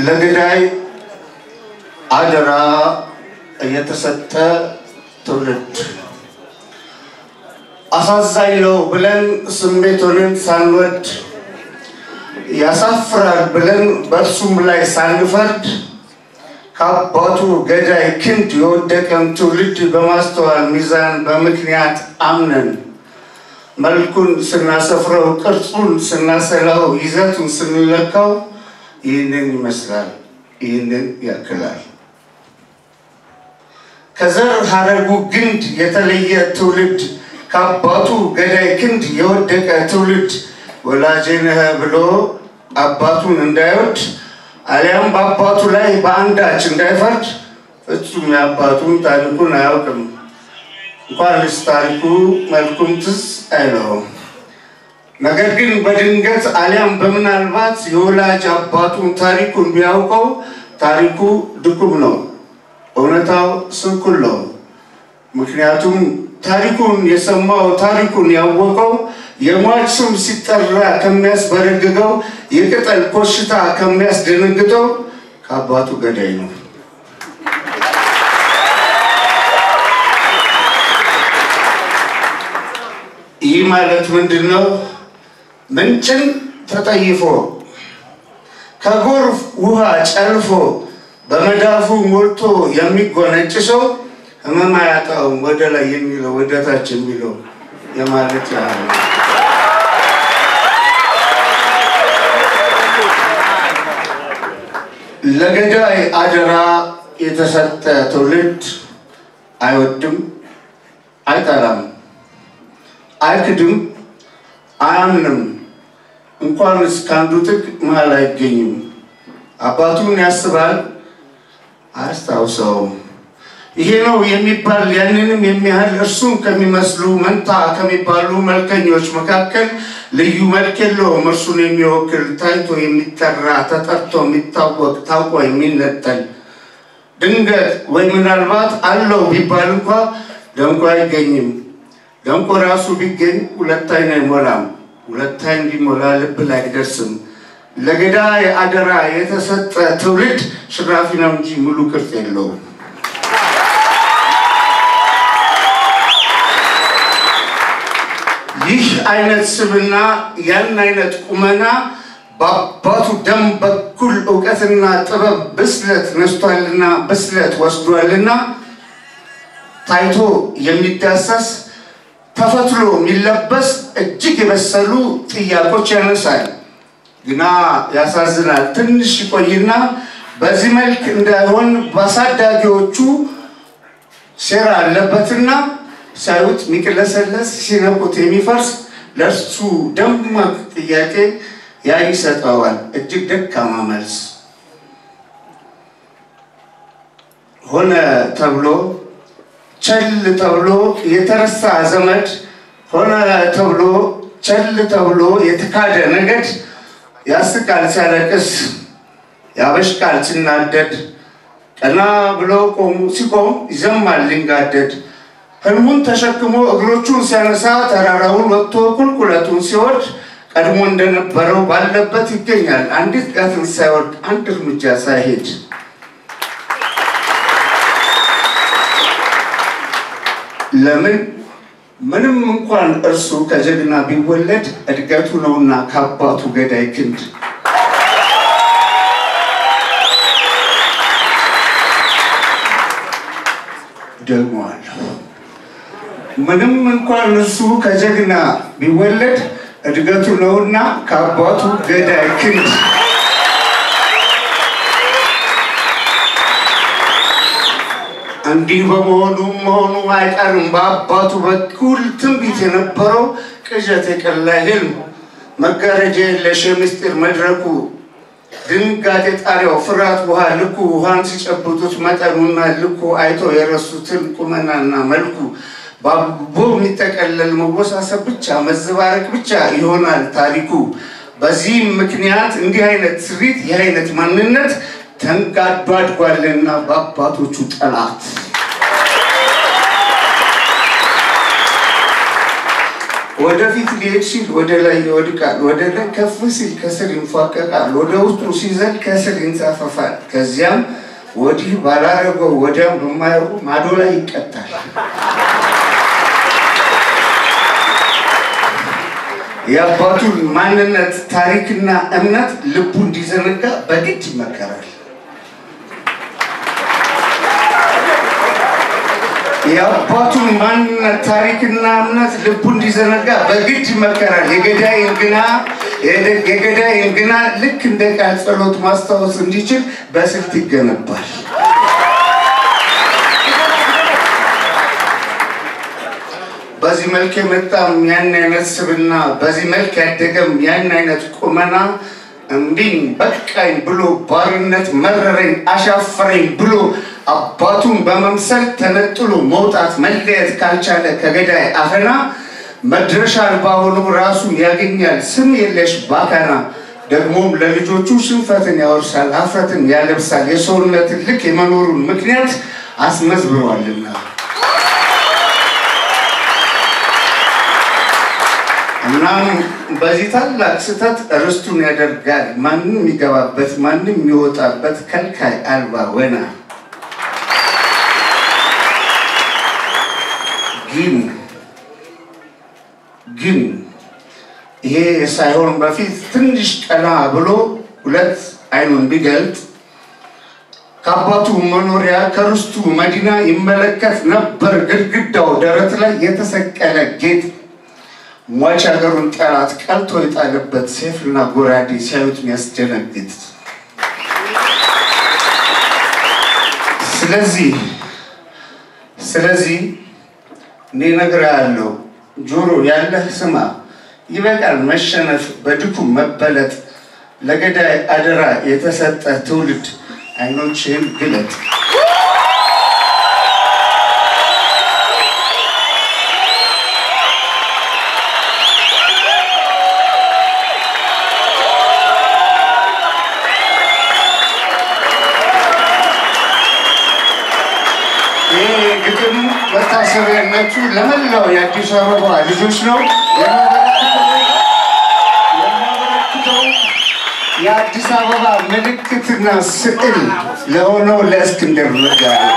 ለገዳይ አደራ የተሰጠ ትውልድ አሳዛኝ ነው ብለን ስሜቱንን ሳንወድ ያሳፍራል ብለን በእርሱም ላይ ሳንፈርድ ከአባቱ ገዳይ ክንድ የወደቀን ትውልድ በማስተዋል ሚዛን በምክንያት አምነን መልኩን ስናሰፍረው ቅርጹን ስናሰላው ይዘቱን ስንለካው ይህንን ይመስላል፣ ይህንን ያክላል። ከዘር ሀረጉ ግንድ የተለየ ትውልድ ከአባቱ ገዳይ ክንድ የወደቀ ትውልድ ወላጄ ነህ ብሎ አባቱን እንዳይወድ አሊያም በአባቱ ላይ በአንዳች እንዳይፈርድ ፍጹም የአባቱን ታሪኩን አያውቅም። እንኳንስ ታሪኩ መልኩም ትዝ አይለውም። ነገር ግን በድንገት አሊያም በምናልባት የወላጅ አባቱን ታሪኩን ቢያውቀው ታሪኩ ድኩም ነው፣ እውነታው ስንኩል ነው። ምክንያቱም ታሪኩን የሰማው ታሪኩን ያወቀው የሟች ስም ሲጠራ ከሚያስበረግገው የቅጠል ኮሽታ ከሚያስደነግጠው ከአባቱ ገዳይ ነው። ይህ ማለት ምንድን ነው? ምንጭን ተጠይፎ ከጎርፍ ውሃ ጨልፎ በመዳፉ ሞልቶ የሚጎነጭ ሰው ህመም አያጣውም። ወደ ላይ የሚለው ወደ ታች የሚለው የማለት ያህል ነው። ለገዳይ አደራ የተሰጠ ትውልድ አይወድም፣ አይጠላም፣ አይክድም፣ አያምንም። እንኳንስ ከአንዱ ጥግ መሃል አይገኝም። አባቱን ያስባል፣ አያስታውሰውም። ይሄ ነው የሚባል ያንንም የሚያህል እርሱን ከሚመስሉ መንታ ከሚባሉ መልከኞች መካከል ልዩ መልክ የለውም። እርሱን የሚወክል ታይቶ የሚጠራ ተጠርቶ የሚታወቅ ታውቆ የሚነጠል ድንገት ወይ ምናልባት አለው ቢባል እንኳ ደምቆ አይገኝም። ደምቆ ራሱ ቢገኝ ሁለት አይን አይሞላም። ሁለት አይን ቢሞላ ልብ ላይ አይደርስም። ለገዳይ አደራ የተሰጠ ትውልድ ሽራፊ ነው እንጂ ሙሉ ቅርጽ የለውም። ይህ አይነት ስብና ያን አይነት ቁመና በአባቱ ደም በኩል እውቀትና ጥበብ ብስለት ነስቷልና ብስለት ወስዷልና ታይቶ የሚዳሰስ ተፈትሎ የሚለበስ እጅግ የበሰሉ ጥያቄዎች ያነሳል። ግና ያሳዝናል። ትንሽ ይቆይና በዚህ መልክ እንዳይሆን በአሳዳጊዎቹ ሴራ አለበትና ሳዩት የሚቅለሰለስ ሲነቁት የሚፈርስ ለእርሱ ደማቅ ጥያቄ ያ ይሰጠዋል። እጅግ ደካማ መልስ ሆነ ተብሎ ቸል ተብሎ የተረሳ ዘመድ ሆነ ተብሎ ቸል ተብሎ የተካደ ነገድ ያስቃል ሲያለቅስ ያበሽቃል ሲናደድ ቀና ብሎ ቆሙ ሲቆም ይዘማል ሊንጋደድ ህልሙን ተሸክሞ እግሮቹን ሲያነሳ ተራራውን ወጥቶ ቁልቁለቱን ሲወርድ ቀድሞ እንደነበረው ባለበት ይገኛል። አንዲት ቃትን ሳይወርድ አንድ እርምጃ ሳይሄድ ለምን ምንም እንኳን እርሱ ከጀግና ቢወለድ እድገቱ ነውና ከአባቱ ገዳይ ክንድ ደግሞአለሁ። ምንም እንኳን እርሱ ከጀግና ቢወለድ እድገቱ ነውና ከአባቱ ገዳይ ክንድ እንዲህ በመሆኑ መሆኑ አይቀርም። በአባቱ በኩል ትንቢት የነበረው ቅዠት የቀላ ህልም መጋረጃ የለሽ የምስጢር መድረኩ ድንጋጤ ጣሪያው ፍርሃት ውሃ ልኩ ውሃን ሲጨብጡት መጠኑና ልኩ አይቶ የረሱትን ቁመናና መልኩ በአቦ የሚጠቀለል መወሳሰብ ብቻ መዘባረቅ ብቻ ይሆናል ታሪኩ። በዚህም ምክንያት እንዲህ አይነት ስሪት ይህ አይነት ማንነት ተንጋዶ አድጓልና በአባቶቹ ጠላት ወደፊት ሊሄድ ሲል ወደ ላይ ይወድቃል፣ ወደ ላይ ከፍ ሲል ከስር ይንፏቀቃል፣ ወደ ውስጡ ሲዘል ከስር ይንሳፈፋል። ከዚያም ወዲህ ባላረገው ወዲያም በማያውቁ ማዶ ላይ ይቀጣል። የአባቱን ማንነት ታሪክና እምነት ልቡ እንዲዘነጋ በግድ ይመከራል። የአባቱን ማንነት ታሪክና እምነት ልቡ እንዲዘነጋ በግድ ይመከራል። የገዳይን ግና የገዳይን ግና ልክ እንደ ቃል ጸሎት ማስታወስ እንዲችል በስልት ይገነባል። በዚህ መልክ የመጣም ያን አይነት ስብና፣ በዚህ መልክ ያደገም ያን አይነት ቁመና እምቢኝ በቃኝ ብሎ ባርነት መረረኝ አሻፈረኝ ብሎ አባቱን በመምሰል ተነጥሎ መውጣት መለየት ካልቻለ ከገዳይ አፈና መድረሻ አልባ ሆኖ ራሱን ያገኛል ስም የለሽ ባካና። ደግሞም ለልጆቹ ሽንፈትን ያወርሳል፣ ሀፍረትን ያለብሳል። የሰውነትን ልክ የመኖሩን ምክንያት አስመዝብሯልና እናም በዚህ ታላቅ ስህተት ርስቱን ያደርጋል ማንም የሚገባበት ማንም የሚወጣበት ከልካይ አልባ ወና ግን ግን ይሄ ሳይሆን በፊት ትንሽ ቀና ብሎ ሁለት አይኑን ቢገልጥ ከአባቱ መኖሪያ ከርስቱ መዲና ይመለከት ነበር ግድግዳው ደረት ላይ የተሰቀለ ጌጥ ሟች ሀገሩን ጠላት ቀልቶ የጣለበት ሴፍና ጎራዴ ሲያዩት የሚያስደነግጥ ስለዚህ ስለዚህ እኔ እነግርሃለሁ ጆሮ ያለህ ስማ፣ ይበቃል መሸነፍ፣ በድኩም መበለጥ። ለገዳይ አደራ የተሰጠ ትውልድ አይኖችህን ግለጥ። ይህ ግጥም መታሰቢያነቱ ለመላው የአዲስ አበባ ልጆች ነው የሚያበረክተው የአዲስ አበባ ምልክትና ስዕል ለሆነው ለእስክንድር ነጋ ነው።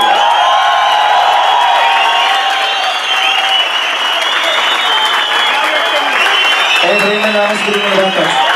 ኤፍሬምን አመስግኑ እባካችሁ።